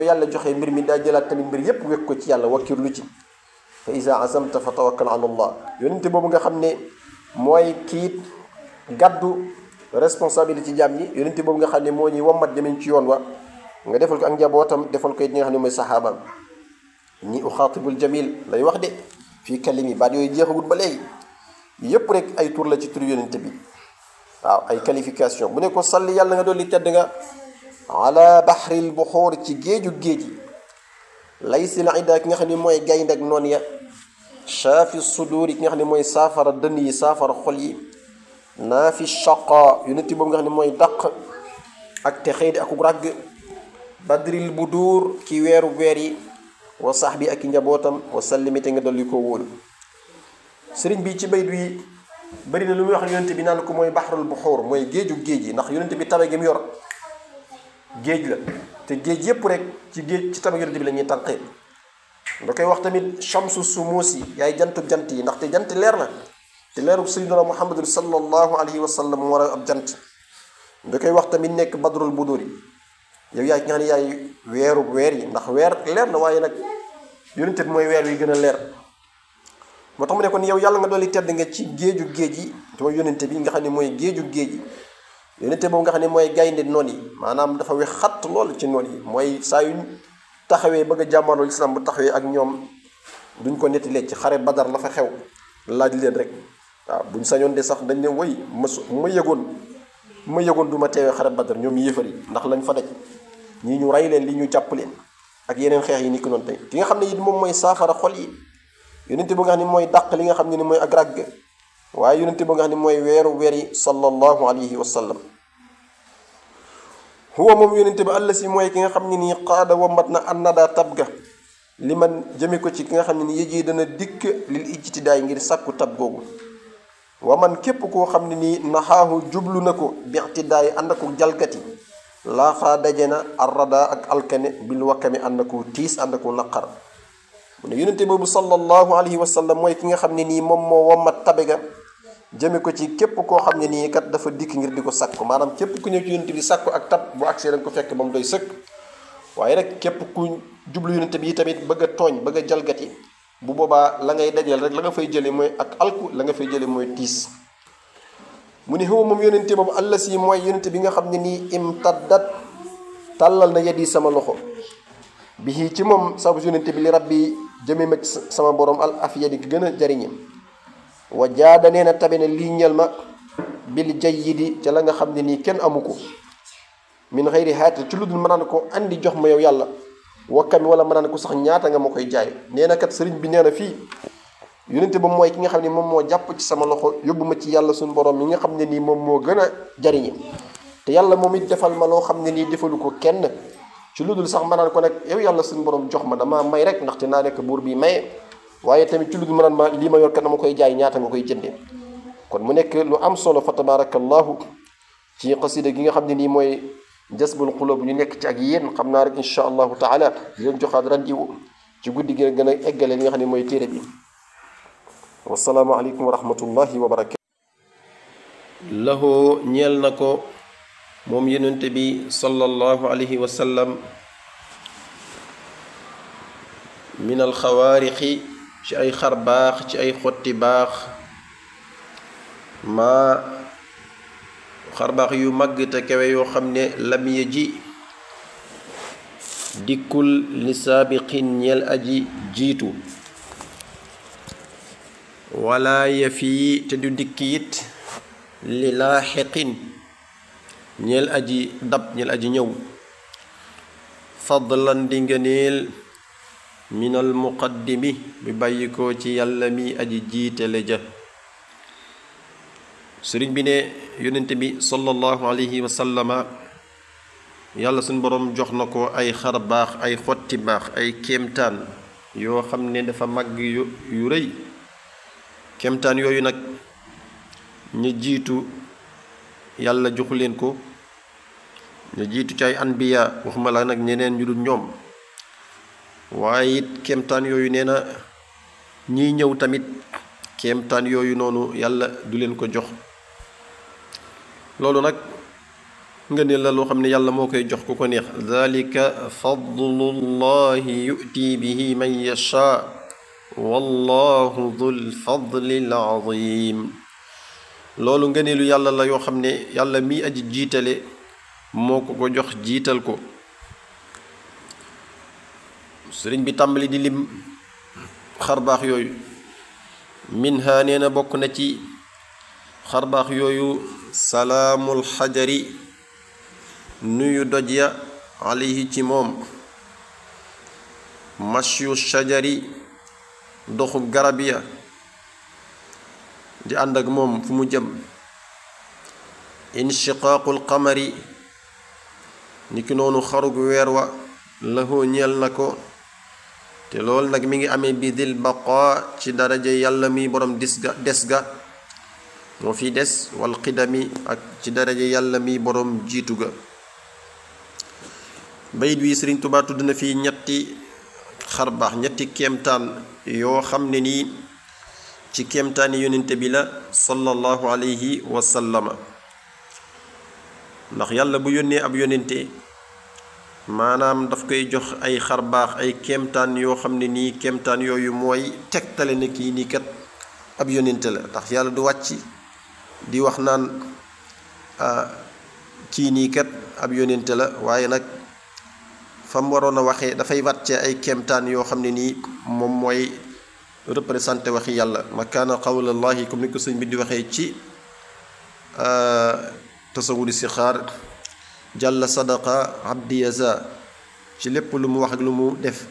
yàlla joxe mbir mi daa jëlaat tamit mbir yépp wekk ko ci yàlla wakkirlu ci fa iza azamta fa tawakkal ala allah yonente boobu nga xam ne mooy kiit gàddu responsabilité ci jaam ñi yonente boobu nga xam ne moo ñuy wommat jëmeñ ci yoon wa nga defal ko ak njabootam defal ko it ñi nga xam ne mooy saxaabaam ñi uxaatibul jamil lay wax de fii kalimi baat yooyu jeexagut ba léegi yépp rek ay tur la ci tur yonente bi waaw ay qualification bu ne ko salli yàlla nga dolli tedd nga ala bahril buxoor ci géeju géej yi lay si la ida ki nga xam ne mooy gaynde ak noon ya shaafi sudur yi ki nga xam ne mooy saafara dënn yi saafara xol yi naafi shaqa yonente boobu nga xam ne mooy dàq ak te xëy di akuk ràgg badril budur ci weeru weer yi wa sax bi ak i njabootam wa sallimi te nga dolli ko wóolu sëriñ bi ci bayt wi bëri na lu muy wax yonente bi naan ko mooy baxrul buxoor mooy géeju géej yi ndax yonente bi tabe gi mu yor géej la te géej yépp rek ci géej ci tabe yonente bi la ñuy tànqee da koy wax tamit shamsu sumuus yi yaay jantu jant yi ndaxte jant leer na te leeru sayyidina muhammadun sallallahu alayhi wa sallam mu war a ab jant da koy wax tamit nekk badrul budur yi yow yaay ki nga xam ne yaay weeru weer yi ndax weer leer na waaye nag yonente bi mooy weer wi gën a leer moo tax mu ne kon yow yàlla nga dolli tedd nga ci géeju géej yi te mooy yonente bi nga xam ne mooy géeju géej yi yonente boobu nga xam ne mooy gaynde noon yi maanaam dafa wex xatt lool ci noon yi mooy saa yu taxawee bëgg a jàmmarloo islam bu taxawee ak ñoom duñ ko nettalee ci xare badar la fa xew laaj leen rek waaw buñ sañoon de sax dañ ne woy ma su ma yëgoon ma yëgoon du ma teewee xare badar ñoom yéefar yi ndax lañ fa daj ñii ñu rey leen li ñu jàpp leen ak yeneen xeex yi ni ko noonu tey ki nga xam ne it moom mooy saafara xol yi yonente bu nga xam ne mooy dàq li nga xam ne ni mooy ak ràgg waaye yonente bu nga xam ne mooy weeru weer yi sallallahu alayhi wa sallam huwa moom yonente bi àll si mooy ki nga xam ne nii qaada wambat na annada tab ga li man jëme ko ci ki nga xam ne ni yëjee dana dikk lil ijtidaay ngir sàkku tab googu wa man képp koo xam ne nii naxaahu jublu na ko bi ictidaay ànd ako jalgati laaxaa daje na arrada ak alkane bil wakkami ànd ako tiis ànd ako naqar mu ne yonente boobu sallallahu alayhi wa sallam mooy ki nga xam ne nii moom moo wammat tabe ga jëme ko ci képp koo xam ne nii kat dafa dikk ngir di ko sàkku maanaam képp ku ñëw ci yonente bi sàkku ak tab bu agsee da nga ko fekk ba mu doy sëkk waaye rek képp ku jublu yonente bi tamit bëgg a tooñ bëgg a jalgati bu boobaa la ngay dajal rek la nga fay jële mooy ak alku la nga fay jële mooy tiis mu ne xew moom yonente boobu àll si mooy yonente bi nga xam ne nii imtaddat tàllal na yeddi sama loxo bi ci moom sabu yonente bi li rabbi jëme ma sama borom al afiya di gën a jariñe wa jaada nee na tabe ne lii ñel ma bil jayyidi ca la nga xam ne nii kenn amu ko min xëyri haati ci lu dul mën naan ko andi jox ma yow yàlla wakkami wala mën naan ko sax ñaata nga ma koy jaay nee na kat sëriñ bi nee na fii yonente ba mooy ki nga xam ne moom moo jàpp ci sama loxo yóbbu ma ci yàlla suñu borom mi nga xam ne nii moom moo gën a jariñe te yàlla moom it defal ma loo xam ne nii defalu ko kenn ci lu dul sax ma naan ko nag yow yàlla suñu borom jox ma dama may rek ndaxte naa nekk buur bi maye waaye tamit ci lu dul ma naan ma lii ma yor kat dama koy jaay ñaata nga koy jëndee kon mu nekk lu am solo fa tabarakallahu ci xasida gi nga xam ne nii mooy jasbul xulub ñu nekk ci ak yéen xam naa rek insha allahu taala di leen joxaat randiwu ci guddi gi gën a eggale li nga xam ne mooy téere bi wasalaamu aleykum wa rahmatullahi wa barakatu lahu ñeel na ko moom yonente bi sallallahu alayhi wa sallam min alxawaarixi ci ay xar baax ci ay xotti baax maa xar baax yu màgg te kawe yoo xam ne lam ya ji dikkul li saabiqin ñeel aji jiitu wala ya fii te du dikk it li laaxiqin ñeel aji dab ñeel aji ñëw fadlan di ngëneel minal muqaddimi bi bàyyi ko ci yàlla mi aji jiitale ja sëriñ bi ne yonente bi sallallahu alayhi wa sallama yàlla suñ boroom jox na ko ay xar baax ay xotti baax ay kéemtaan yoo xam ne dafa màgg yu yu rëy kéemtaan yooyu nag ñu jiitu yàlla joxu leen ko ñu jiitu ci ay anbiya waxuma la nag ñeneen ñu dul ñoom waaye it kéemtaan yooyu nee na ñiy ñëw tamit kéemtaan yooyu noonu yàlla du leen ko jox loolu nag nga ne la loo xam ne yàlla moo koy jox ku ko neex dalika fadlullahi yu'ti bihi man yasha wallahu dul fadlil azim loolu ngëneelu yàlla la yoo xam ne yàlla mi aji jiitale moo ko ko jox jiital ko sëriñ bi tàmbali di lim xarbaax yooyu minha nee na bokk na ci xarbaax yooyu salaamul xajari nuyu doj ya alayhi ci moom mashyu shajari doxu garab ya di ànd ak moom fu mu jëm inshiqaaqul qamari niki noonu xarug weer wa lahu ñeel na ko te loolu nag mi ngi amee bi dil baqa ci daraja yàlla mi borom dis ga des ga moo fi des wal xidami ak ci daraja yàlla mi borom jiitu ga bayit wi Sëriñ Tuubaa tudd na fii ñetti xarbaax ñetti kéemtaan yoo xam ne nii ci kéemtaani yonente bi la sallallahu alayhi wa sallama ndax yàlla bu yónnee ab yonente maanaam daf koy jox ay xarbaax ay kéemtaan yoo xam ne nii kéemtaan yooyu mooy tegtale ne kii nii kat ab yonente la ndax yàlla du wàcc di wax naan kii nii kat ab yonente la waaye nag fa mu waroon a waxee dafay wàcce ay kéemtaan yoo xam ne nii moom mooy représenté waxi yàlla ma kaana qawlallahi comme ni ko sëñ bi di waxee ci tasawudi si xaar jàll sadaqa abdi yaza ci lépp lu mu wax ak lu mu def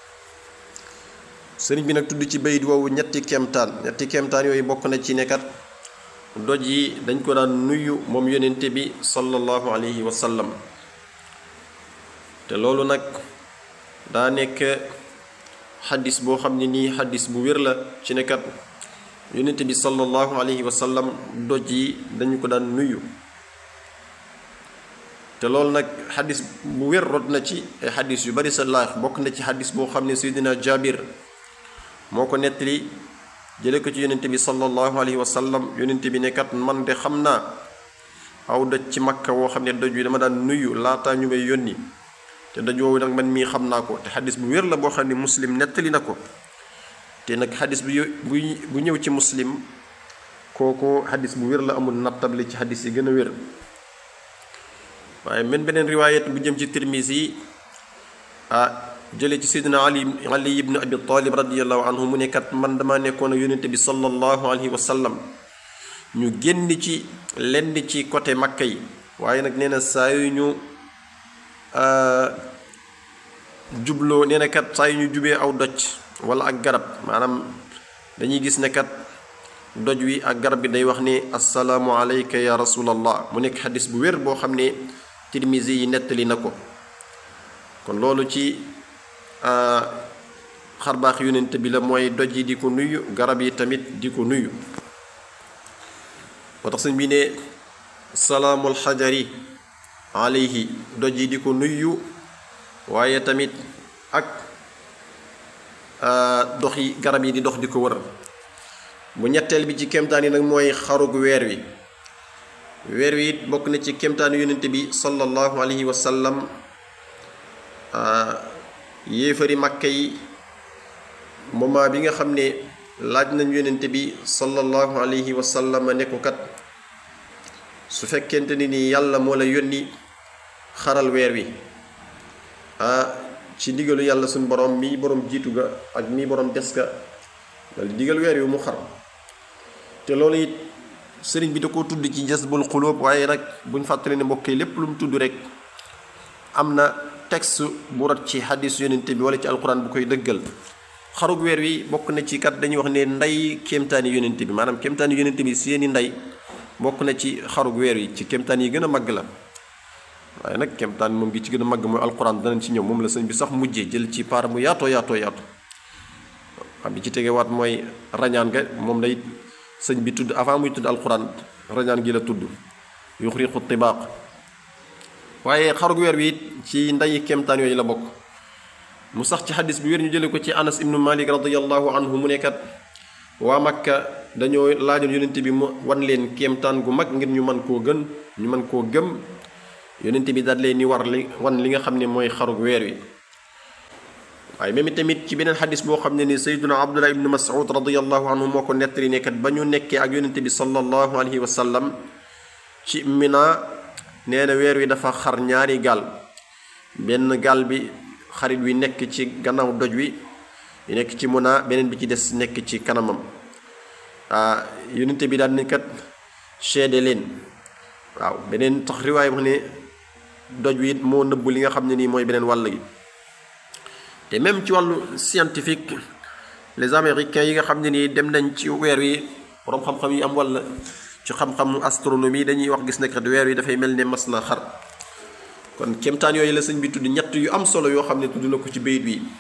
sëriñ bi nag tudd ci bayit woowu ñetti kéemtaan ñetti kéemtaan yooyu bokk na ci nekkat doj yi dañ ko daan nuyu moom yonente bi sallallahu alayhi wa sallam te loolu nag daa nekk xadis boo xam ne nii xadis bu wér la ci nekkat yonente bi sallallahu alayhi wa sallam doj yi dañu ko daan nuyu te loolu nag xadis bu wér rot na ci ay xadis yu bari sa laax bokk na ci xadis boo xam ne seydina jabir moo ko nettali jële ko ci yonente bi sallallahu alayhi wa sallam yonente bi nekkat man de xam naa aw doj ci makka woo xam ne doj wi dama daan nuyu laataa ñu may yónni te doj woowu nag man mii xam naa ko te xadis bu wér la boo xam ne muslim nettali na ko te nag xadis bu bu bu ñëw ci muslim kooku xadis bu wér la amul nattable ci xadis yi gën a wér waaye men beneen riwaayat bu jëm ci tirmisi yi ah jële ci seydina ali ali ibnu abi talib radiallahu anhu mu nekkat man dama nekkoon ak yonente bi sallallahu alayhi wa sallam ñu génn ci lenn ci côté makka yi waaye nag nee na saa yu ñu jubloo nee na kat saa yu ñu jubee aw doj wala ak garab maanaam dañuy gis ne kat doj wi ak garab bi day wax ne assalaamu alayka ya rasulallah mu nekk xadis bu wér boo xam ne tirmisi yi nettali na ko kon loolu ci xarbaax yonent bi la mooy doj yi di ko nuyu garab yi tamit di ko nuyu moo tax sëñ bi ne salaamul xajari alayhi doj yi di ko nuyu waaye tamit ak dox yi garab yi di dox di ko wër bu ñetteel bi ci kemtaan yi nag mooy xarug weer wi weer wi it bokk na ci kemtaanu yonent bi sallallahu alayhi wa sallam yéefari makka yi moment bi nga xam ne laaj nañ yonent bi sallallahu alayhi wa sallam ne ko kat su fekkente ni ni yàlla moo la yónni xaral weer wi ah ci ndigalu yàlla suñ borom mi borom jiitu ga ak mi borom des ga dal digal weer wi mu xar te loolu it sëriñ bi da koo tudd ci jasbul xulóob waaye nag buñ fàttali ne mbokk yi lépp lu mu tudd rek am na texte bu rot ci xadis yonente bi wala ci alquran bu koy dëggal xarug weer wi bokk na ci kat dañuy wax ne ndey kéemtaani yonente bi maanaam kéemtaani yonente bi seeni ndey bokk na ci xarug weer wi ci kéemtaan yi gën a màgg la waaye nag kéemtaan moom gi ci gën a màgg mooy alquran danañ ci ñëw moom la sëñ bi sax mujjee jël ci paar mu yaatoo yaatoo yaatu xam bi ci tegewaat mooy rañaan ga moom day sëñ bi tudd avant muy tudd alquran rañaan gi la tudd yuxriqu tibaaq waaye xarug weer wi it ci nday kéemtaan yooyu la bokk mu sax ci xadis bi wér ñu jële ko ci anas ibnu malik radiallahu anhu mu nekkat waa makka dañoo laajoon yonent bi mu wan leen kéemtaan gu mag ngir ñu mën koo gën ñu mën koo gëm yonente bi daal leen ni war li wan li nga xam ne mooy xarug weer wi waaye même tamit ci beneen xadis boo xam ne ni sayduna abdullah ibnu mas'ud radiallahu anhu moo ko nettali nekkat ba ñu nekkee ak yonente bi sallallahu alayhi wa sallam ci mina nee na weer wi dafa xar ñaari gaal benn gaal bi xarit wi nekk ci gannaaw doj wi yu nekk ci muna beneen bi ci des nekk ci kanamam ah yonente bi daal ni kat seede leen waaw beneen tax riwaay wax ne doj wi it moo nëbb li nga xam ne nii mooy beneen wàll gi te même ci wàllu scientifique les américains yi nga xam ne nii dem nañ ci weer wi borom xam-xam yi am walla ci xam-xamu astronomie dañuy wax gis ne kat weer wi dafay mel ne mas na xar kon kéemtaan yooyu la sëñ bi tudd ñett yu am solo yoo xam ne tudd na ko ci bayit bi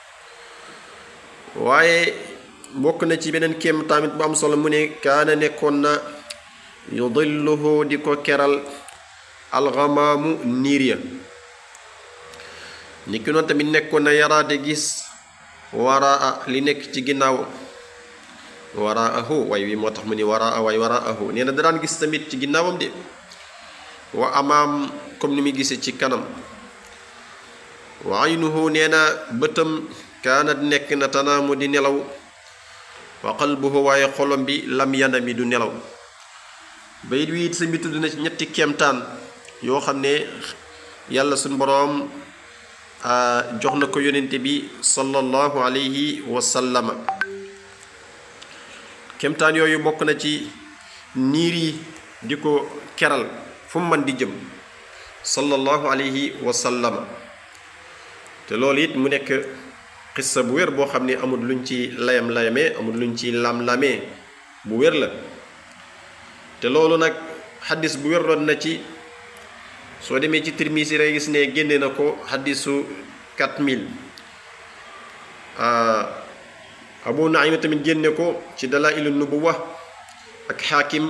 waaye bokk na ci beneen kéem tamit bu am solo mu ne kaana nekkoon na yudilluhu di ko keral alxamaamu niir ya ni ki noonu tamit nekkoon na yaraate gis waraa li nekk ci ginnaaw waraahu way wi moo tax mu ni waraa way waraahu nee na da daan gis tamit ci ginnaawam de wa amaam comme ni muy gisee ci kanam wa aynuhu nee na bëtam kaanat nekk na tanaamu di nelaw wa qalbuhu waaye xolom bi lam yanami du nelaw bayit wi it sa mbi tudd na ci ñetti kéemtaan yoo xam ne yàlla suñ boroom jox na ko yonente bi sallallahu alayhi wa sallama kéemtaan yooyu bokk na ci niir yi di ko keral fu mu mën di jëm sallallahu alayhi wa sallama te loolu it mu nekk xissa bu wér boo xam ne amul luñ ci layam layamee amul luñ ci lam-lamee bu wér la te loolu nag xaddis bu wér doon na ci soo demee ci Tirmisi rek gis ne génne na ko xaddisu 4000 Abu Naima tamit génne ko ci Dalailu Nubuwa ak xaakim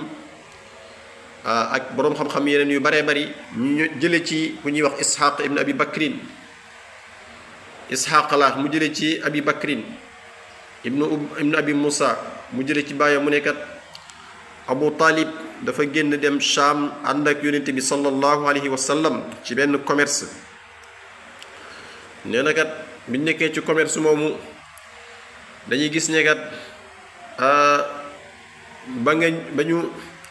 ak boroom xam-xam yeneen yu baree bari ñu jële ci ku ñuy wax Isxaq ibn Abi Bakrin Isxaq la mu jële ci Abi Bakrin ibnu ibnu Abi Musa mu jële ci bàyyam mu nekkat Abu Talib dafa génn dem Sham ànd ak yonente bi sallallahu alayhi wa sallam ci benn commerce nee na kat biñ nekkee ci commerce moomu dañuy gis ne kat ba nga ba ñu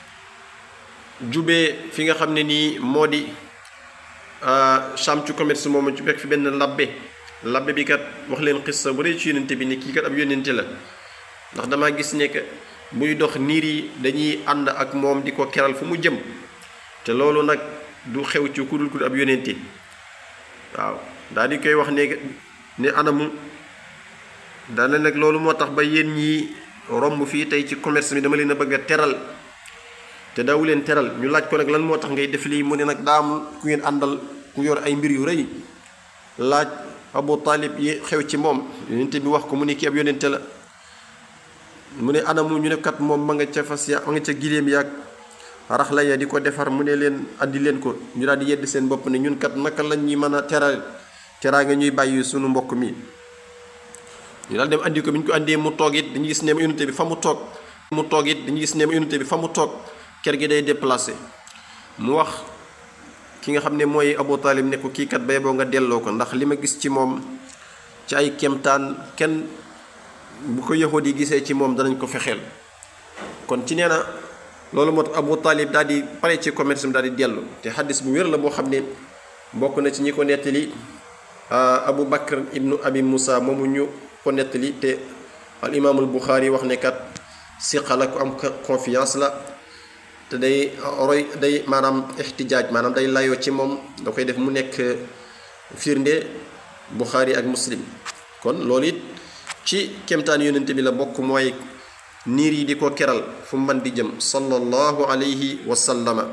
jubee fi nga xam ne nii moo di Sham ci commerce moomu ci fekk fi benn labbe labbe bi kat wax leen xissa bu dee ci yonente bi ne kii kat ab yonente la ndax dama gis ne que buy dox niir yi dañuy ànd ak moom di ko keral fu mu jëm te loolu nag du xew ci ku dul ku ab yonente waaw daal di koy wax ne ne anamu daane nag loolu moo tax ba yéen ñi romb fii tey ci commerce bi dama leen a bëgg a teral te daawu leen teral ñu laaj ko nag lan moo tax ngay def lii mu ne nag daam ku ngeen àndal ku yor ay mbir yu rëy laaj Abu Talib yi xew ci moom yonente bi wax ko mu ne kii ab yonente la mu ne anamu ñu ne kat moom ma nga ca fas ya ma nga ca giléem yaag rax la ya di ko defar mu ne leen andi leen ko ñu daal di yedd seen bopp ne ñun kat naka lañ ñuy mën a teral teraa nga ñuy bàyyi sunu mbokk mi ñu daal dem andi ko bi ñu ko andee mu toog it dañuy gis ne unité bi fa mu toog mu toog it dañuy gis ne unité bi fa mu toog kër gi day déplacé mu wax ki nga xam ne mooy Abu Talib ne ko kii kat bay boo nga delloo ko ndax li ma gis ci moom ci ay kemtaan kenn bu ko yahudi yi gisee ci moom danañ ko fexeel kon ci nee na loolu moo tax Abu Talib daal di pare ci commerce daal di dellu te xaddis bu wér la boo xam ne bokk na ci ñi ko nettali Abu Bakr ibnu Abi Musa moomu ñu ko nettali te al imaamul Buxaari wax ne kat siqa la ku am confiance la te day roy day maanaam ixtijaaj maanaam day layoo ci moom da koy def mu nekk firnde Buxaari ak Muslim kon loolu it ci kemtaan yonente bi la bokk mooy niir yi di ko keral fu mën di jëm sallallahu alayhi wa sallama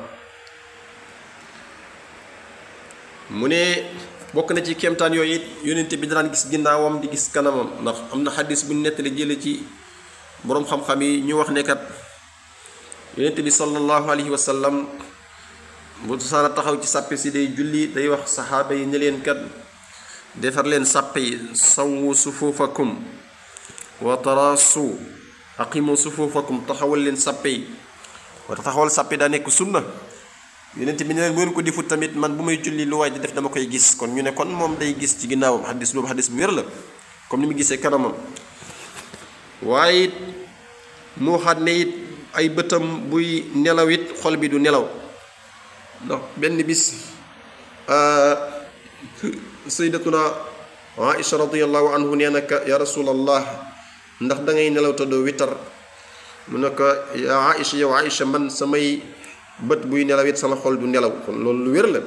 mu ne bokk na ci kemtaan yooyu it yonente bi daan gis ginnaawam di gis kanamam ndax am na xadis bu nettali jële ci boroom xam-xam yi ñu wax ne kat yonente bi sallallahu alayhi wa sallam bu saana taxaw ci sàppe si day julli day wax saxaaba yi ne leen kat defar leen sàppe yi sawwu sufuufakum wa taraasu aqimu sufuufakum taxawal leen sàppe yi wa taxawal sàppe daa nekk sunna yonent bi ne leen bu ngeen ko defut tamit man bu may julli lu waay di def dama koy gis kon ñu ne kon moom day gis ci ginnaawam xadis boobu xadis bu wér la comme ni mu gisee kanamam waaye it mu waxaat ne it ay bëtam buy nelaw it xol bi du nelaw ndax benn bis sayyidatuna Aïcha radiyallahu anhu nee na ka ya rasulallah ndax da ngay nelaw te doo witar mu ne ko ya Aïcha yow Aïcha man samay bët buy nelaw it sama xol du nelaw kon loolu lu wér la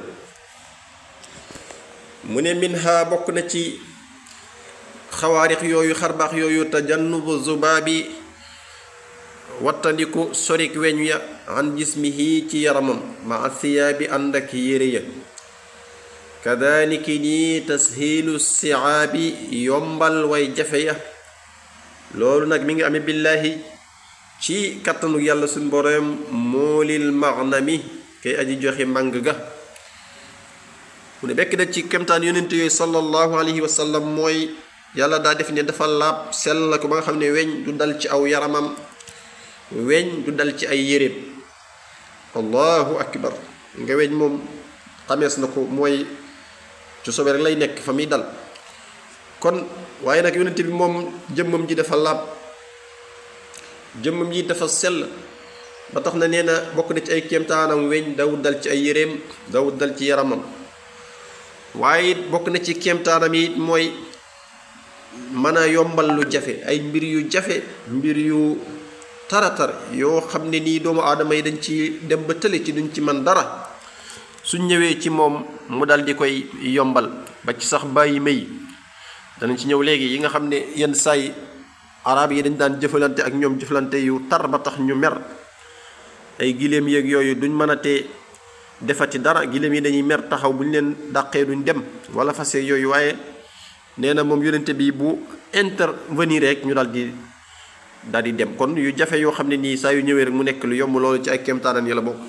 mu ne minha bokk na ci xawaarix yooyu xarbaax yooyu tajannubu zubaabi wattandiku sorik weñ ya an jismihi ci yaramam ma thiyaabi ànd ak yére ya kadaliki nii tashiilu siaabi yombal way jafe ya loolu nag mi ngi amee billaahi ci kattanu yàlla suñ boroom moolil magnami kay aji joxe màng ga mu ne bekk da ci kemtaan yonent yooyu sallallahu alayhi wa sallam mooy yàlla daa def ne dafa laab sell la ko ba nga xam ne weñ du dal ci aw yaramam weñ du dal ci ay yéreem allahu akbar nga weñ moom xamees na ko mooy ci sobe rek lay nekk fa muy dal kon waaye nag yonent bi moom jëmmam ji dafa laab jëmmam ji dafa sell ba tax na nee na bokk na ci ay kéemtaanam weñ dawut dal ci ay yéreem dawut dal ci yaramam waaye it bokk na ci kéemtaanam yi mooy mën a yombal lu jafe ay mbir yu jafe mbir yu taratar yoo xam ne nii doomu aadama yi dañ ci dem ba tële ci duñ ci man dara suñ ñëwee ci moom mu dal di koy yombal ba ci sax bàyyi may danañ ci ñëw léegi yi nga xam ne yenn saay arab yi dañ daan jëfalante ak ñoom jëfalante yu tar ba tax ñu mer ay giléem yeeg yooyu duñ mën a tee defati dara giléem yi dañuy mer taxaw bu ñu leen dàqee duñ dem wala fase yooyu waaye nee na moom yonente bi bu intervenir rek ñu daal di daal di dem kon yu jafe yoo xam ne nii saa yu ñëwee rek mu nekk lu yomb loolu ci ay kéemtaanan yi la bokk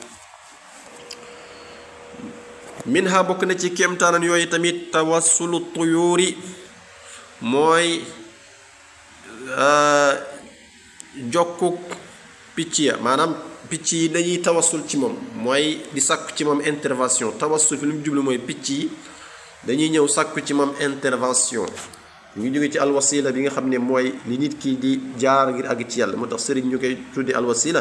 minha bokk na ci kéemtaanan yooyu tamit tawassulu tuyuuri mooy jokkuk picc ya maanaam picc yi dañuy tawassul ci moom mooy di sàkku ci moom intervention tawassul fi lu mu jublu mooy picc yi dañuy ñëw sàkku ci moom intervention ñu ngi jóge ci alwasila bi nga xam ne mooy li nit ki di jaar ngir àgg ci yàlla moo tax sëriñ ñu koy tudde alwasila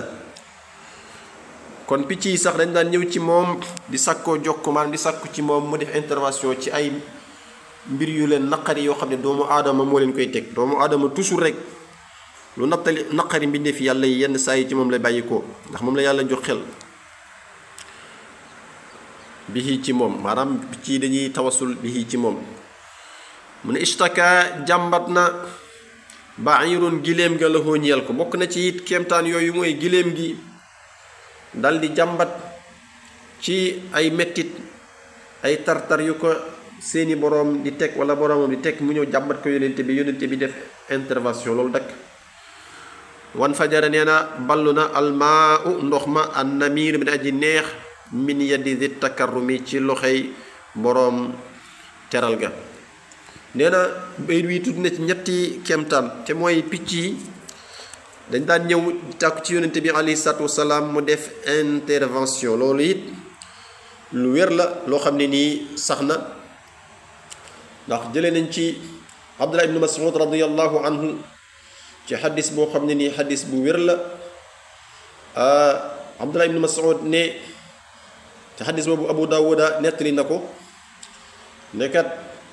kon picc yi sax dañ daan ñëw ci moom di sàkkoo jokk maanaam di sàkku ci moom mu def intervention ci ay mbir yu leen naqari yoo xam ne doomu aadama moo leen koy teg doomu aadama toujours rek lu nattali naqari mbindeef yàlla yi yenn saa yi ci moom la bàyyi ko ndax moom la yàlla jox xel bihi ci moom maanaam picc yi dañuy tawasul bihi ci moom mu ne ishtaka jàmbat na bairun giléem ga la ñeel ko bokk na ci it kéemtaan yooyu mooy giléem gi dal di jàmbat ci ay mettit ay tartar yu ko seeni boroom di teg wala boroomam di teg mu ñëw jàmbat ko yonente bi yonente bi def intervention loolu dakk wan fajara nee na ballu na almaa u ndox ma an namir bi aji neex min yadi di takarrumi ci loxoy boroom teral ga nee na bayit wi tudd na ci ñetti kemtaan te mooy picc yi dañ daan ñëw tàkku ci yonente bi alayhi salaatu wasalaam mu def intervention loolu it lu wér la loo xam ne nii sax na ndax jëlee nañ ci abdullah ibnu mas'ud radiallahu anhu ci xadis boo xam ne nii xadis bu wér la abdullah ibnu mas'ud ne ci xadis boobu abu dawuda nettali na ko nekkat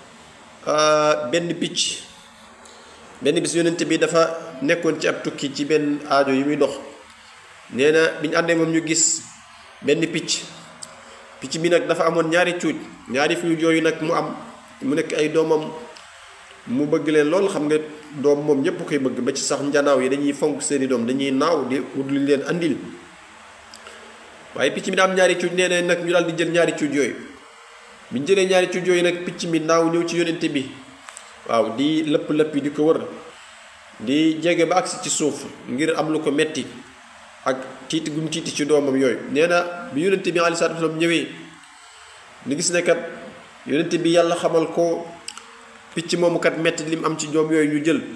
benn picc benn bis yonent bi dafa nekkoon ci ab tukki ci benn aajo yu muy dox nee na bi ñu àndee moom ñu gis benn picc picc bi nag dafa amoon ñaari cuuj ñaari cuuj yooyu nag mu am mu nekk ay doomam mu bëgg leen lool xam nga doom moom ñépp koy bëgg ba ci sax njanaaw yi dañuy fonk seeni doom dañuy naaw di wut lu leen andil waaye picc mi daa am ñaari cuuj nee na nag ñu daal di jël ñaari cuuj yooyu bi ñu jëlee ñaari cuuj yooyu nag picc mi naaw ñëw ci yonente bi waaw di lëpp lëpp yi di ko wër di jege ba agsi ci suuf ngir am lu ko metti ak tiiti gum tiiti ci doomam yooyu nee na bi yonente bi aleyhi salaatu wasalaam ñëwee ni gis ne kat yonente bi yàlla xamal ko picc moomu kat metti lim am ci doom yooyu ñu jël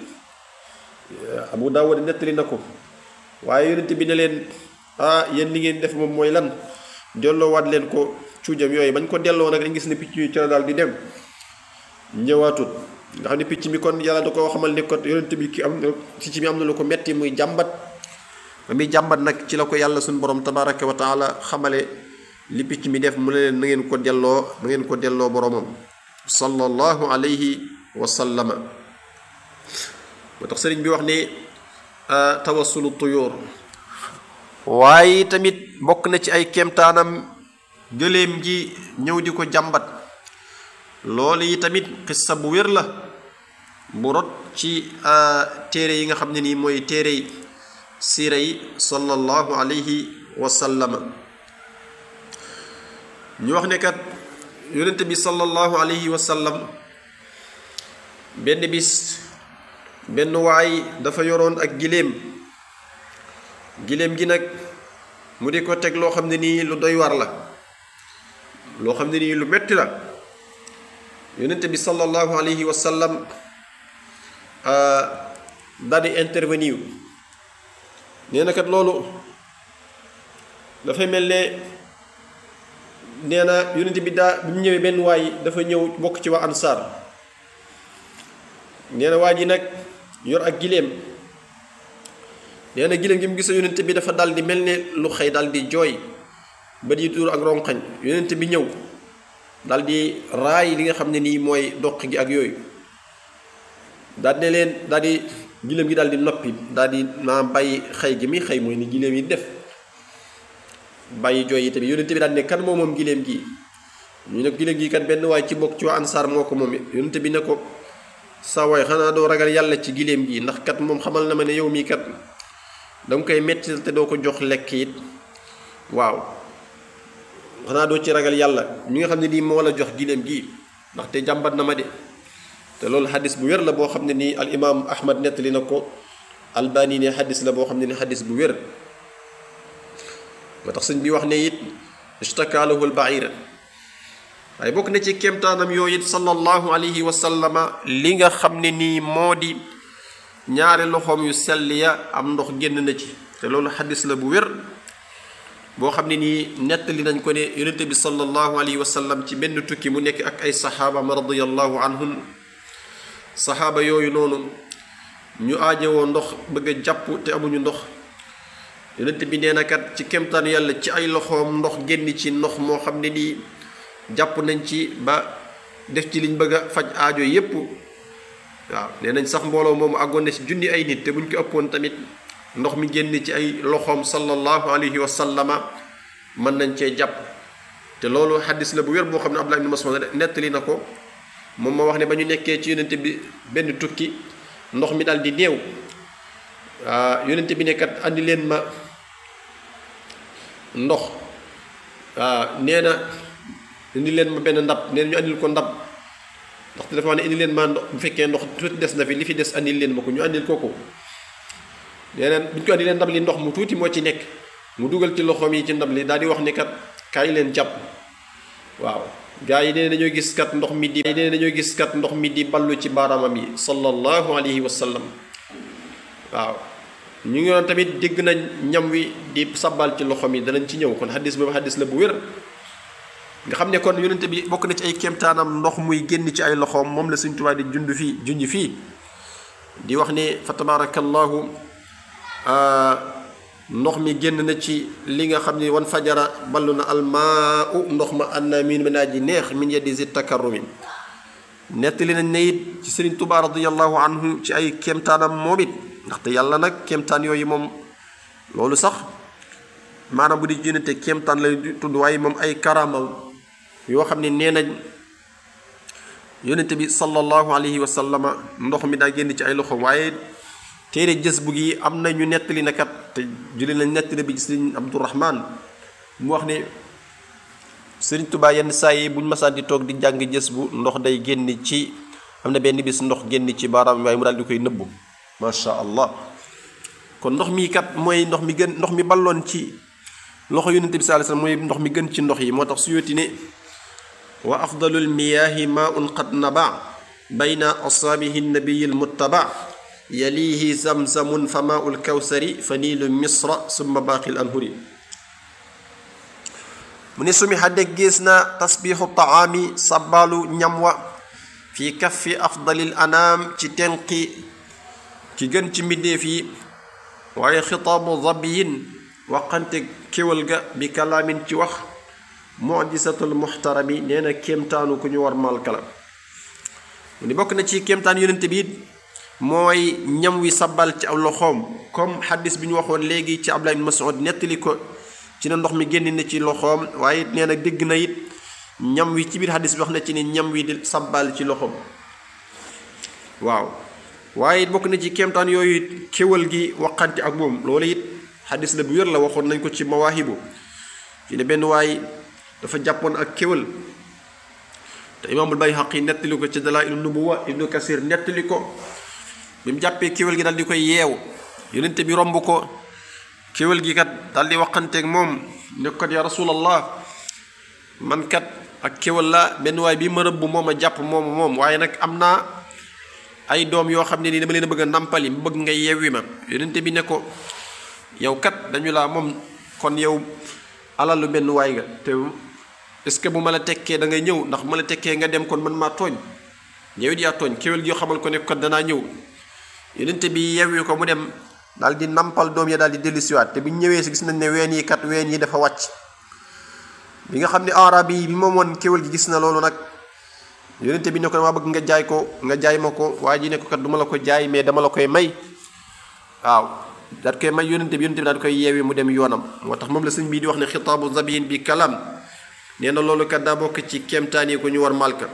Abu Daawud nettali na ko waaye yonente bi ne leen ah yéen li ngeen def moom mooy lan delloowaat leen ko cuujam yooyu bañ ko delloo nag dañ gis ne picc yi ci la daal di dem ñëwaatut nga xam ne picc mi kon yàlla da ko xamal ne ko yonent bi ki am picc mi am na lu ko metti muy jàmbat ba muy jàmbat nag ci la ko yàlla suñu borom tabaraka wa taala xamale li picc mi def mu ne leen na ngeen ko delloo na ngeen ko delloo boromam sallallahu alayhi wa sallama moo tax sëriñ bi wax ne tawassulu tuyóor waaye tamit bokk na ci ay kéemtaanam gëléem gi ñëw di ko jàmbat loolu yi tamit xissa bu wér la bu rot ci téere yi nga xam ne nii mooy téere yi siira yi sallallahu alayhi wa sallama ñu wax ne kat yonente bi sallallahu alayhi wa sallam benn bis benn waay dafa yoroon ak giléem giléem gi nag mu di ko teg loo xam ne nii lu doy war la loo xam ne nii lu metti la yonente bi sallallahu alayhi wa sallam daal di intervenir nee na kat loolu dafay mel ne nee na yonente bi daa bi mu ñëwee benn waay dafa ñëw bokk ci waa ansaar nee na waa ji nag yor ak giléem nee na giléem gi mu gis yonente bi dafa dal di mel ne lu xëy dal di jooy ba di tuur ak ronqañ yonente bi ñëw dal di raay li nga xam ne nii mooy doq gi ak yooyu daal ne leen daal di giléem gi daal di noppi daal di maa bàyyi xëy gi mi xëy mooy ni giléem yi def bàyyi jooy yi tamit yonente bi daal ne kan moo moom giléem gi ñu ne giléem gi kat benn waay ci bokk ci waa ansaar moo ko moom yonente bi ne ko sa waay xanaa doo ragal yàlla ci giléem gi ndax kat moom xamal na ma ne yow mii kat danga koy metti te doo ko jox lekk it waaw xanaa doo ci ragal yàlla mi nga xam ne nii moo la jox giléem gi ndaxte jàmbat na ma de te loolu xadis bu wér la boo xam ne nii al imaam ahmad nettali na ko albani ne xadis la boo xam ne ni xadis bu wér moo tax sëñ bi wax ne it ishtakalahu al baira waaye bokk na ci kéemtaanam yooyu it sallallahu alayhi wa sallama li nga xam ne nii moo di ñaari loxoom yu sell ya am ndox génn na ci te loolu xadis la bu wér boo xam ne nii nettali nañ ko ne yonente bi sallallahu alayhi wa sallam ci benn tukki mu nekk ak ay saxaabam radiallahu anhum saxaaba yooyu noonu ñu aajowoo ndox bëgg a jàpp te amuñu ndox yonente bi nee na kat ci kemtaan yàlla ci ay loxoom ndox génn ci ndox moo xam ne nii jàpp nañ ci ba def ci liñ bëgg a faj aajo yépp waaw nee nañ sax mbooloo moomu àggoon na ci junni ay nit te buñ ko ëppoon tamit ndox mi génn ci ay loxoom sallallahu alayhi wa sallama mën nañ cee jàpp te loolu xaddis la bu wér boo xam ne Abdullah ibn Mas'ud nettali na ko moom ma wax ne ba ñu nekkee ci yonente bi benn tukki ndox mi daal di néew waaw yonente bi nekkat andi leen ma ndox waaw nee na indi leen ma benn ndab nee na ñu andil ko ndab ndaxte dafa wax ne indi leen ma ndox bu fekkee ndox tuuti des na fi li fi des andil leen ma ko ñu andil ko ko nee na bu ñu ko andi leen ndab li ndox mu tuuti moo ci nekk mu dugal ci loxoom yi ci ndab li daal di wax ne kat kaay leen jàpp waaw gaa yi nee dañoo gis kat ndox mi di nee dañoo gis kat ndox mi di ballu ci baaraamam yi sallallahu alayhi wa sallam waaw ñu ngi doon tamit dégg nañ ñam wi di sabbal ci loxoom yi danañ ci ñëw kon xaddis boobu xaddis la bu wér nga xam ne kon yonente bi bokk na ci ay kéemtaanam ndox muy génn ci ay loxoom moom la Sëñ Tuubaa di jund fii junj fii di wax ne fa tabarakallahu ndox mi génn na ci li nga xam ne wan fajara ballu na almaa u ndox ma anna min mi naa ji neex min yeddi zi takarrumi nettali nañ ne it ci Sëriñ Tuubaa radiyallahu anhu ci ay kéemtaanam moom it ndaxte yàlla nag kéemtaan yooyu moom loolu sax maanaam bu di jënate kéemtaan lay tudd waaye moom ay karama yoo xam ne nee nañ yonente bi sallallahu alayhi wa sallama ndox mi daa génn ci ay loxo waaye téere jës bu gi am na ñu nettali na kat te jëli nañ nettali bi sëriñ Abdourahman mu wax ne sëriñ Tuubaa yenn saa yi buñ masaan di toog di jàng jës bu ndox day génn ci am na benn bis ndox génn ci baaraam waaye mu daal di koy nëbbu macha allah kon ndox mi kat mooy ndox mi gën ndox mi balloon ci loxo yonente bi sallallahu alayhi wasallam mooy ndox mi gën ci ndox yi moo tax su yooti ne wa afdalul miyaahi maaun qad naba bayna asaabihi nabiyi lmuttaba yalihi zamzamun fa maaul kawsari fa niilu misra summa baaqi l anhuri mu ne sumi xadde gis na tasbiixu taami sabbaalu ñam wa fi kaffi afdalil anaam ci tenqi ki gën ci mbindéef yi waaye xitaabu zabiyin waxante kéwal ga bi kalaamin ci wax mujisatul muxtarami nee na kéemtaanu ku ñu war malkala mu ni bokk na ci kéemtaan yonente bi mooy ñam wi sabal ci aw loxoom comme xaddis bi ñu waxoon léegi ci Abdullah ibn Mas'ud nettali ko ci na ndox mi génn na ci loxoom waaye it nee na dégg na it ñam wi ci biir xaddis bi wax na ci ni ñam wi di sabal ci loxoom waaw waaye it bokk na ci kéemtaan yooyu it kéwal gi waxante ak moom loolu it xaddis la bu wér la waxoon nañ ko ci mawaahibu ci ne benn waay dafa jàppoon ak kéwal te imaamul Bayhaqi nettali ko ci Dalaa'ilun Nubuwwa Ibnu Kasir nettali ko bi mu jàppee kéwal gi daal di koy yeew yonente bi romb ko kéwal gi kat daal di waxanteeg moom ne kat ya rasulallah man kat ak kéwal la benn waay bi ma rëbb moom a jàpp moom moom waaye nag am naa ay doom yoo xam ne nii dama leen a bëgg a nàmpali mu bëgg nga yeewi ma yonente bi ne ko yow kat dañu laa moom kon yow alalu benn waay nga te est-ce que bu ma la tekkee da ngay ñëw ndax bu ma la tekkee nga dem kon man maa tooñ yow it yaa tooñ kéwal gi yoo xamal ko ne kat danaa ñëw yonente bi yeewi ko mu dem daal di nampal doom ya daal di dellusiwaat te bi ñu ñëwee si gis nañ ne ween yi kat ween yi dafa wàcc bi nga xam ne arab yi bi moom woon kéwal gi gis na loolu nag yonente bi ne ko dama bëgg nga jaay ko nga jaay ma ko waa ji ne ko kat du ma la ko jaay mais dama la koy may waaw daat koy may yonente bi yonente bi daal di koy yeewi mu dem yoonam moo tax moom la sëñ bii di wax ne xitaabu zabiyin bi kalam nee na loolu kat daa bokk ci kéemtaan yi ko ñu war malka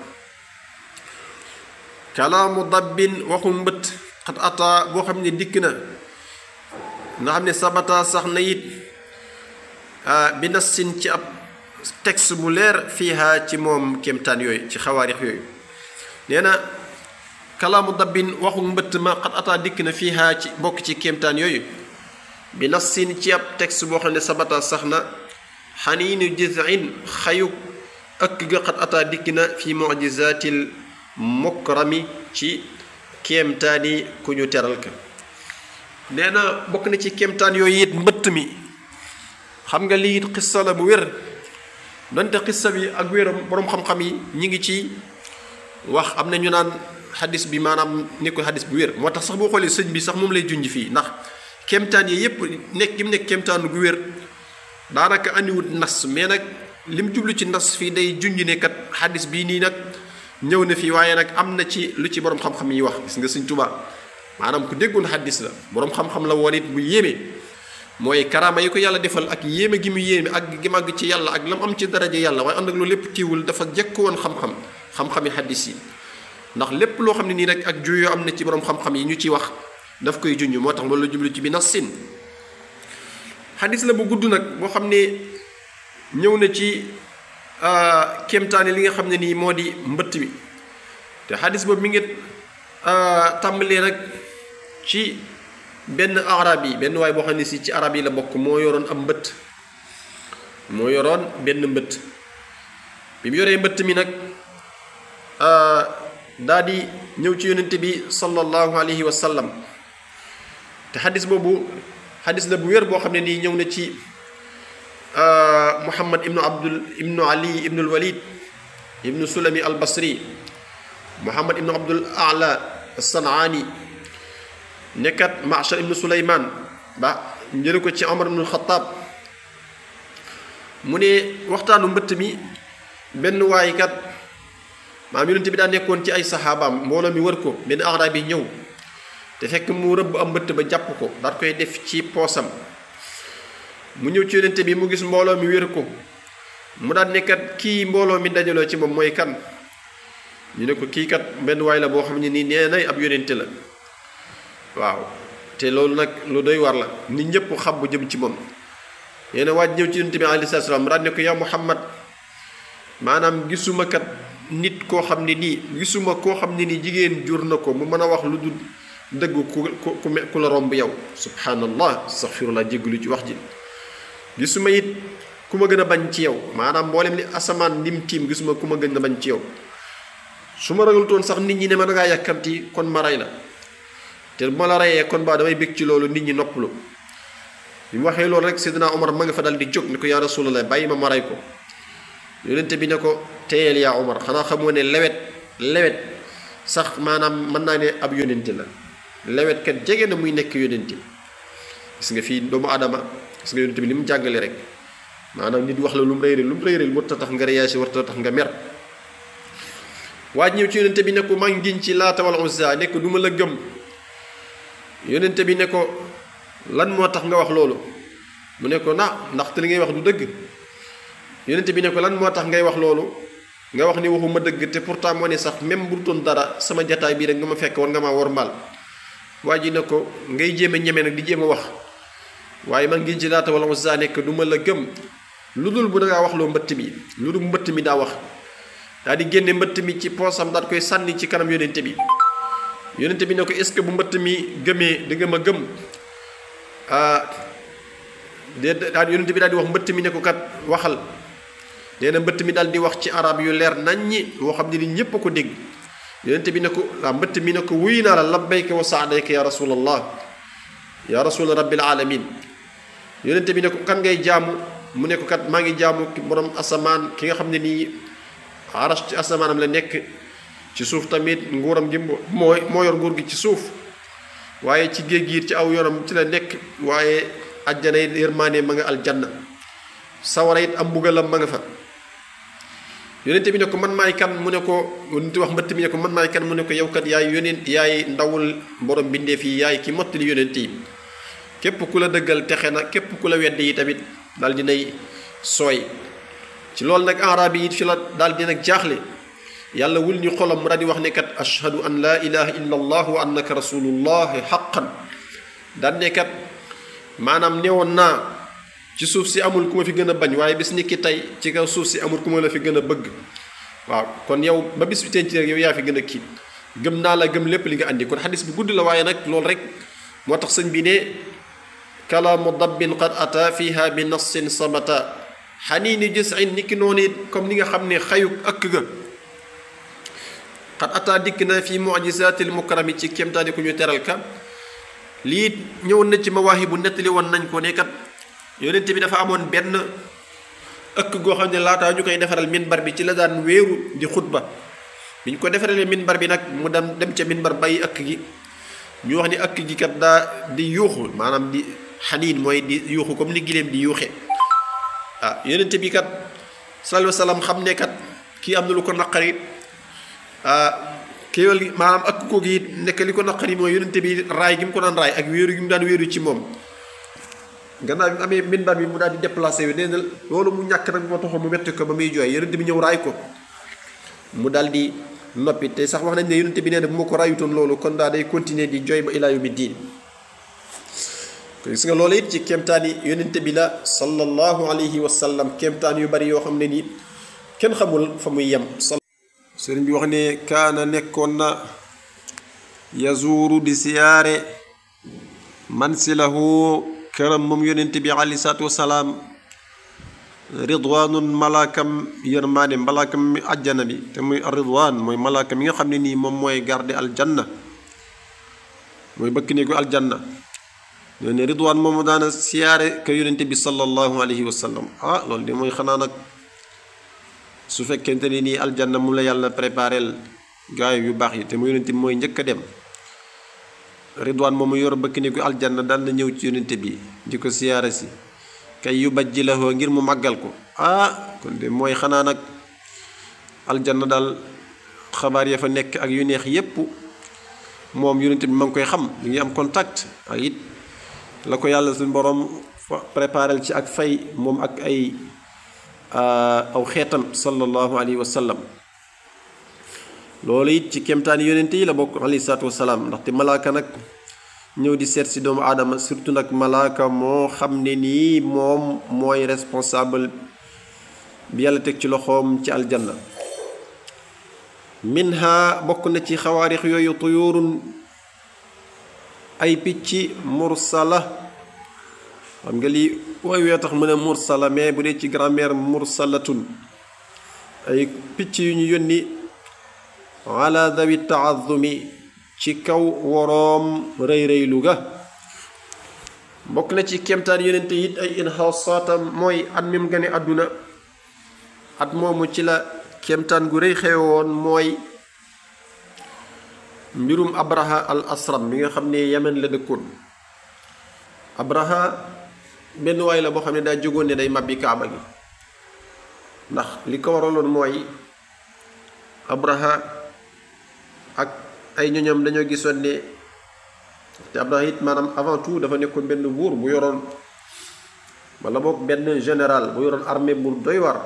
kalaamu dabbin waxu mbët xat ata boo xam ne dikk na nga xam ne sabata sax na it bi nassin ci ab texte bu leer fiiha ci moom kéemtaan yooyu ci xawaarix yooyu nee na kalaamu dabbin waxu mbëtt ma xat ata dikk na fiiha ci bokk ci kéemtaan yooyu bi nassin ci ab texte boo xam ne sabata sax na xaniinu jizin xayu ëkk ga xat ata dikk na fi mujizatil mukrami ci kéemtaani ku ñu teral ka nee na bokk na ci kéemtaan yooyu it mbëtt mi xam nga lii it xissa la bu wér donte xissa bi ak wéram boroom xam-xam yi ñi ngi ci wax am na ñu naan xadis bi maanaam nekkul xadis bu wér moo tax sax boo xoolee sëñ bi sax moom lay junj fii ndax kéemtaan yi yépp nekk gi mu nekk kéemtaan gu wér daanaka andiwut nas mais nag li mu jublu ci nas fii day junj ne kat xadis bii nii nag ñëw na fii waaye nag am na ci lu ci borom xam-xam yi wax gis nga sëñ Tuubaa maanaam ku déggoon xaddis la borom xam-xam la woon it bu yéeme mooy karaama yi ko yàlla defal ak yéeme gi mu yéeme ak gi màgg ci yàlla ak lam am ci daraja yàlla waaye ànd ak loolu lépp tiiwul dafa jekk woon xam-xam xam-xami xaddis yi ndax lépp loo xam ne nii rek ak juyoo am na ci borom xam-xam yi ñu ci wax daf koy junj moo tax loolu la jublu ci bi nassin xaddis la bu gudd nag boo xam ne ñëw na ci kéemtaani li nga xam ne nii moo di mbëtt mi te xadis boobu mi ngi tàmbalee nag ci benn arab yi benn waay boo xam ne si ci arab yi la bokk moo yoroon am mbëtt moo yoroon benn mbëtt bi mu yoree mbëtt mi nag daa di ñëw ci yonente bi sallallahu alayhi wa sallam te xadis boobu xadis la bu wér boo xam ne nii ñëw na ci muhammad ibnu abdul ibnu ali ibnu alwalid ibnu sulami al basri muhammad ibnu abdul ala sanaani nekkat machar ibnu suleyman ba njële ko ci omar ibnu xataab mu ne waxtaanu mbëtt mi benn waay kat maam yonente bi daa nekkoon ci ay saxaabaam mbooloo mi wër ko benn arab yi ñëw te fekk mu rëbb am mbëtt ba jàpp ko daat koy def ci poosam mu ñëw ci yonente bi mu gis mbooloo mi wér ko mu daan nekkat kii mbooloo mi dajaloo ci moom mooy kan ñu ne ko kii kat benn waay la boo xam ne nii nee nay ab yonente la waaw te loolu nag lu doy war la nit ñëpp xam bu jëm ci moom nee na waaj ñëw ci yonente bi alayhi salaam mu daan ne ko yaa Muhammad maanaam gisuma kat nit koo xam ne nii gisuma koo xam ne nii jigéen jur na ko mu mën a wax lu dul dëgg ku ku ku la romb yow subhanallah astaghfirullah jéggalu ci wax ji gisuma it ku ma gën a bañ ci yow maanaam mboolem li asamaan lim tiim gisuma ku ma gën a bañ ci yow su ma ragalutoon sax nit ñi ne ma da ngaa yàkkamti kon ma rey la te bu ma la reyee kon baa damay bég ci loolu nit ñi noppalu bi mu waxee loolu rek Seydina Omar ma nga fa dal di jóg ni ko yaa rasulallah bàyyi ma ma rey ko yonente bi ne ko téyel yaa Umar xanaa xamoo ne lewet lewet sax maanaam mën naa ne ab yonente la lewet kat jege na muy nekk yonente gis nga fii doomu aadama gis nga yonente bi li mu jàngale rek maanaam nit wax la lu mu rëy rëy lu mu rëy rëy warta tax nga réagir warta tax nga mer waaj ñëw ci yonente bi ne ko maa ngi giñ ci laata wal uzza ne ko du ma la gëm yonente bi ne ko lan moo tax nga wax loolu mu ne ko na ndaxte li ngay wax du dëgg yonente bi ne ko lan moo tax ngay wax loolu nga wax ni waxuma dëgg te pourtant moo ne sax même bu doon dara sama jataay bii rek nga ma fekk war nga maa war mbaal waa ji ne ko ngay jéem a ñeme nag di jéem a wax waaye man ngi ci laata wala uzza nekk du ma la gëm lu dul bu dangaa wax loo mbëtt mi lu dul mbëtt mi daa wax daa di génne mbëtt mi ci poosam daal koy sànni ci kanam yonente bi yonente bi ne ko est-ce que bu mbëtt mi gëmee di nga ma gëm ah de daal yonente bi daal di wax mbëtt mi ne ko kat waxal nee na mbëtt mi daal di wax ci arab yu leer naññi woo xam ne ni ñépp a ko dégg yonente bi ne ko waa mbëtt mi ne ko wuy naa la labbayka wa saadayka ya rasulallah ya rasul rabbil alamin yonente bi ne ko kan ngay jaamu mu ne ko kat maa ngi jaamu borom asamaan ki nga xam ne nii arash ci asamaanam la nekk ci suuf tamit nguuram gi moo moo yor nguur gi ci suuf waaye ci géej gi ci aw yoonam ci la nekk waaye ajjana it yërmaane ma nga aljanna sawara it am mbugalam ma nga fa yonente bi ne ko man maay kan mu ne ko yonente wax mbëtt mi ne ko man maay kan mu ne ko yow kat yaay yonent yaay ndawul borom bindeef yi yaay ki mottali yonent yi képp ku la dëggal texe na képp ku la wedd yi tamit daal dinay sooy ci loolu nag arab yi it fi la daal di nag jaaxle yàlla wul ñu xolam mu daal di wax ne kat ashhadu an laa ilaha illa allah wa annaka rasulullahi xaqan daan ne kat maanaam newoon naa ci suuf si amul ku ma fi gën a bañ waaye bis ni ki tey ci kaw suuf si amul ku ma la fi gën a bëgg waaw kon yow ba bis bi teen ci rek yow yaa fi gën a kii gëm naa la gëm lépp li nga andi kon xadis bi gudd la waaye nag loolu rek moo tax sëñ bi ne kalaamu dabbin qad ata fiha bi nassin samata xaniini jësin ni ki noonu it comme ni nga xam ne xayuk ëkk ga qad ata dikk na fi mujisatil mukarami ci kéemtaani ku ñu teral ka lii ñëwoon na ci mawaahi bu nettali woon nañ ko ne kat yonent bi dafa amoon benn ëkk goo xam ne laataa ñu koy defaral minbar bi ci la daan wéeru di xutba bi ñu ko defaralee minbar bi nag mu dem dem ca minbar bàyyi ëkk gi ñu wax ni ëkk gi kat daa di yuuxu maanaam di xaniin mooy di yuuxu comme ni gileem di yuuxe ah yonent bi kat sallallahu alayhi wa sallam xam ne kat kii am na lu ko naqari ah kéwél gi maanaam ëkk ko gi nekk li ko naqari mooy yonent bi raay gi mu ko daan raay ak wéeru gi mu daan wéeru ci moom gannaaw bi mu amee minbar bi mu daal di déplacé wi nee na loolu mu ñàkk nag moo taxoon mu metti ko ba muy jooy yonent bi ñëw raay ko mu daal di noppi te sax wax nañ ne yonent bi nee na bu ma ko raayutoon loolu kon daa day continuer di jooy ba ilaa yawmi diin gis nga loolu it ci kéemtaan yi yonent bi la sallallahu alayhi wa sallam kéemtaan yu bari yoo xam ne nii kenn xamul fa muy yem sëriñ bi wax ne kaana nekkoon na yazuuru di siyaare mansilahu këram moom yonent bi alayhi salaatu wasalaam ridwaanun malaakam yërmaane malaakam mi àjjana bi te muy ridwaan mooy malaaka mi nga xam ne nii moom mooy garde aljanna mooy bëkk néegu aljanna ñoo ne ridwaan moomu daana siyaare ka yonent bi sallallahu alayhi wa sallam ah loolu de mooy xanaa nag su fekkente ne nii aljanna mu la yàlla préparel gaay yu baax yi te mu yonent bi mooy njëkk a dem ridwaan moomu yor bëkk néegu aljanna daan na ñëw ci yonent bi di ko siyaare si kay yu bajji la ngir mu màggal ko ah kon de mooy xanaa nag aljanna daal xabaar ya fa nekk ak yu neex yépp moom yonent bi ma ngi koy xam li ngi am contact ak it la ko yàlla suñu borom préparel ci ak fay moom ak ay aw xeetam sallallahu alayhi wa sallam loolu it ci kemtaani yonent yi la bokk alayhi salaatu wasalaam ndaxte malaaka nag ñëw di seet si doomu aadama surtout nag malaaka moo xam ne nii moom mooy responsable bi yàlla teg ci loxoom ci aljanna minha bokk na ci xawaarix yooyu tuyurun ay picc mursala xam nga lii wooy wee tax mu ne mursala mais bu dee ci grammaire mursalatun ay picc yu ñu yónni ala dawi taazumi ci kaw woroom rëy rëylu ga bokk na ci kemtaan yonente it ay inxaasaatam mooy at mim gane àdduna at moomu ci la kéemtaan gu rëy xewe woon mooy mbirum abraha al asram bi nga xam ne yemen la dëkkoon abraha benn waay la boo xam ne daa jógoon ne day mabbi kaaba gi ndax li ko waraloon mooy abraha ak ay ñoñam dañoo gisoon ne te abraha it maanaam avant tout dafa nekkoon benn buur bu yoroon wala boog benn général bu yoroon armée bu doy war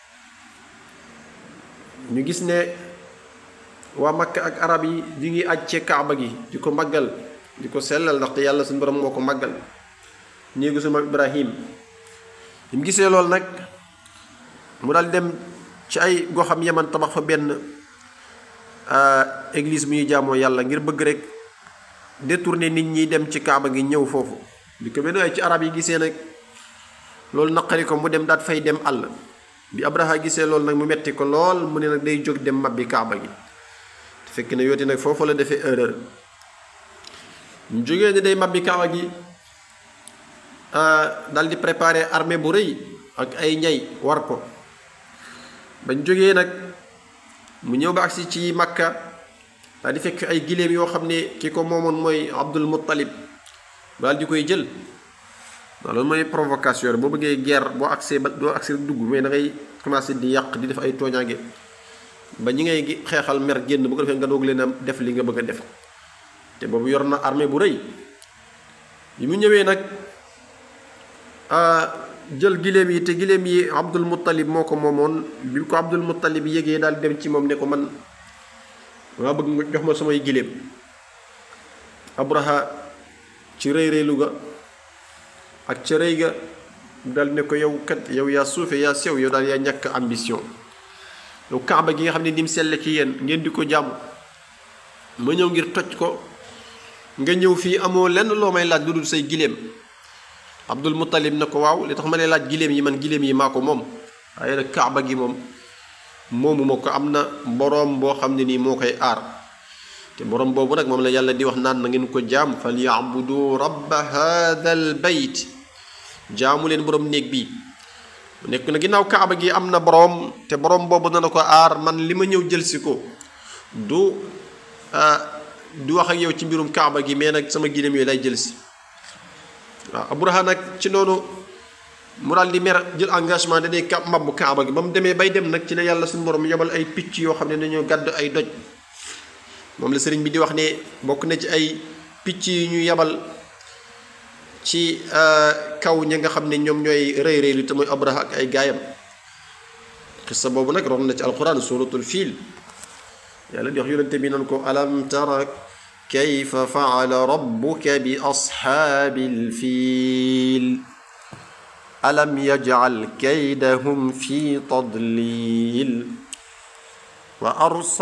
ñu gis ne waa Makka ak arab yi di ngi aj ci kaaba gi di ko màggal di ko sellal ndaxte yàlla suñu borom moo ko màggal néegu suma Ibrahim bi mu gisee loolu nag mu daal dem ci ay goxam yaman tabax fa benn église bu ñuy jaamoo yàlla ngir bëgg rek détourner nit ñi dem ci kaaba gi ñëw foofu di ko benn waaye ci arab yi gisee nag loolu naqari ko mu dem daat fay dem àll bi Abraha gisee loolu nag mu metti ko lool mu ne nag day jóg dem mabbi kaaba gi te fekk ne yooti nag foofu la defee erreur mu jógee ne day mabbi kaaba gi dal di préparer armée bu rëy ak ay ñay war ko bañ jógee nag mu ñëw ba agsi ci makka daal di fekk ay giléem yoo xam ne ki ko moomoon mooy abdul muttalib daal di koy jël waaw loolu mooy provocation boo bëggee guerre boo agsee ba doo agsee dugg mais da ngay commencé di yàq di def ay tooñaange ba ñi ngay xeexal mer génn bu ko defee nga doog leen a def li nga bëgg a def te boobu yor na armée bu rëy bi mu ñëwee nag jël giléem yi te giléem yi abdul muttalib moo ko moomoon bi ko abdul muttalib yégee daal dem ci moom ne ko man maa bëgg nga jox ma samay giléem abraha ci rëy rëylu ga ak ca rëy ga dal ne ko yow kat yow yaa suufe yaa sew yow daal yaa ñàkk ambition yow kaaba gi nga xam ne ni mu selle ci yéen ngeen di ko jàmm ma ñëw ngir toj ko nga ñëw fii amoo lenn loo may laaj lu dul say giléem abdul muttalib ne ko waaw li tax ma ne laaj giléem yi man giléem yi maa ko moom waaye nag kaaba gi moom moomu ma ko am na boroom boo xam ne nii moo koy aar te boroom boobu nag moom la yàlla di wax naan na ngeen ko jaam fal yaabudu rabba hadha al bayt jaamu leen boroom néeg bi mu nekk na ginnaaw kaaba gi am na boroom te boroom boobu dana ko aar man li ma ñëw jël si ko du du wax ak yow ci mbirum kaaba gi mais nag sama giléem yooyu lay jël si waaw abraha nag ci noonu mu daal di mer jël engagement danay ka mabbu kaaba gi ba mu demee bay dem nag ci la yàlla suñu borom yobal ay picc yoo xam ne dañoo gàdd ay doj moom la sëriñ bi di wax ne bokk na ci ay picc yi ñu yebal ci kaw ña nga xam ne ñoom ñooy rëy rëy lu te mooy abraha ak ay gaayam xissa boobu nag ron na ci alquran suratul fiil yàlla di wax yonente bi nan ko alam tara kayfa faala rabbuka bi ashaabil fiil alam yajcal kaydahum fi tadlil wa